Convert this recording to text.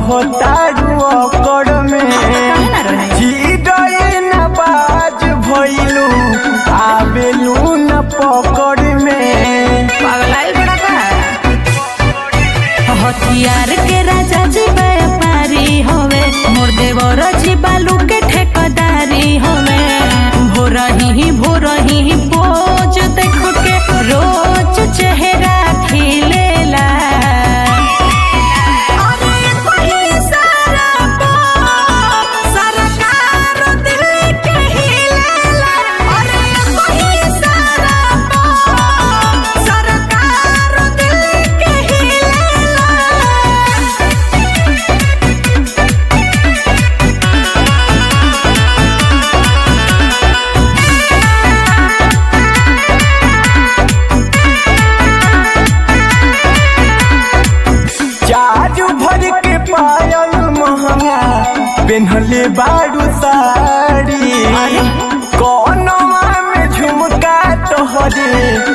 रहतारू अकड़ में ना रहे? चिड़ै न बाज भइलू आबेलू न पकड़ में पागलाइल बड़ा का हथियार के राजा जी व्यापारी होवे मोर देवर जी बालू के ठेकेदारी होवे भोरही भोरही पोज देख के रोज चेहरा खिलेला अरे कोई सारा पो सरकार दिल के हिलेला अरे कोई सारा पो सरकार दिल के हिलेला चारू भर के पायल महंगा पेन्हले बारू साड़ी कौनवा में झुमका तोहरे